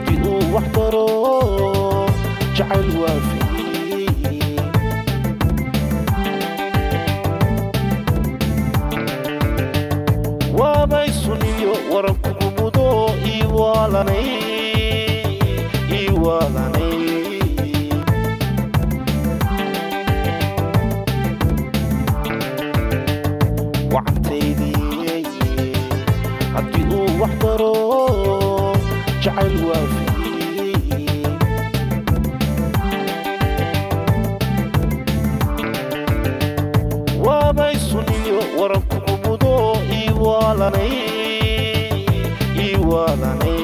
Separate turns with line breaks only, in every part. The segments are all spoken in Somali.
haddii uu wax daro jacayl waafiyey waabay suniyo waran kugu mudo iwaalanay iwaalanay wacantaydii haddii uu wax daro jacayl waafiyey waabay suniyo waran kugu mudo iwaalanay iwaalanay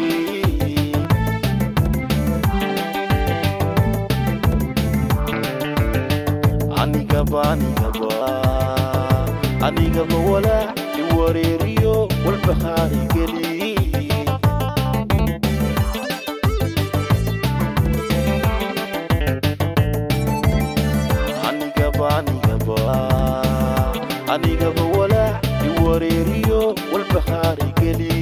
anigaba anigaba anigaba walaac iwareeriyo walbahaari geli anigaba anigaba anigaba walaac iwareeriyo walbahaari geli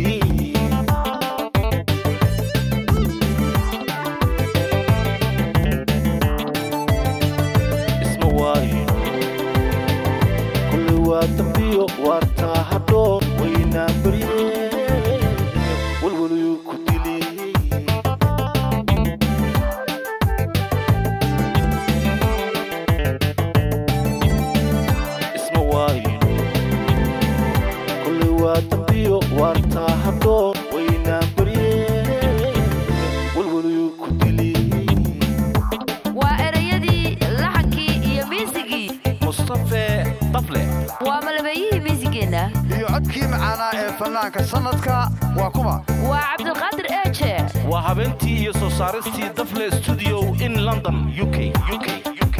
isma waayno kulli waa dambiyo waartaa hadhoon waynaa barye walwaluu ku dili isma waayno kulli waa dambiyo waartaa hadhoon waynaa barye walwaluu ku dili
waa erayadii laxankii iyo miisigii
mustafe dafle
waa malabeeyihii miisigeenna
iyo codkii macaanaa ee fannaanka sannadka waa kuma
waa cabdulqaadir eeje
waa habeentii iyo soo saaristii dafle studio in london uk uk uk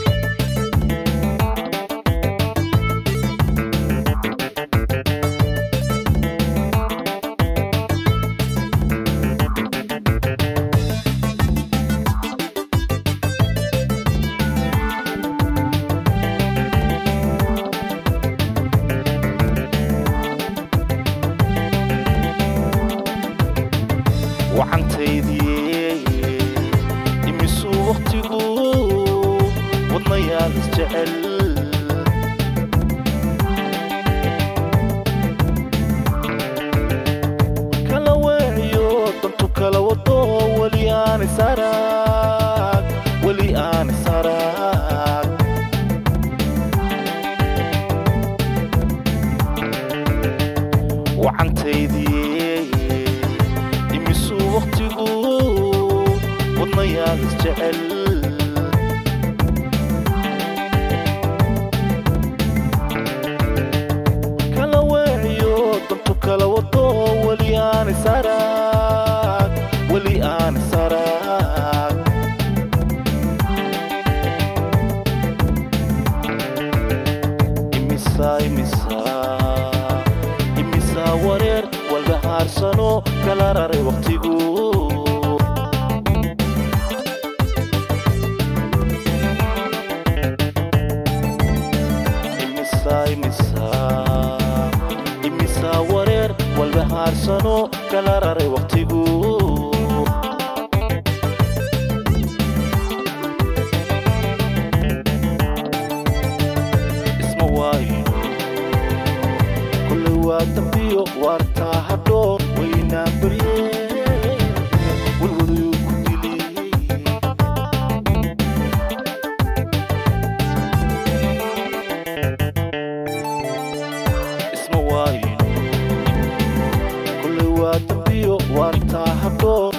wacantaydii imisuu wakhtigu wadnayaal isjecel kala weeciyo dantu kala wado weli aan isarag weli aan isarag wacantaydii imisuu wakhtigu wadnayaal isjecel kala weeciyo dantu kala wado weli aan isarag weli aan isarag imisa imisa imisa wareer walba haarsano kala raray wakhtigu imisa imisa imisa wareer walba haarsano kala raray wakhtigu isma waayno kulli waa dambiyo waartaa hadhoon waynaa barye walwaduu ku dili isma waayno kulli waa dambiyo waartaa hadhoon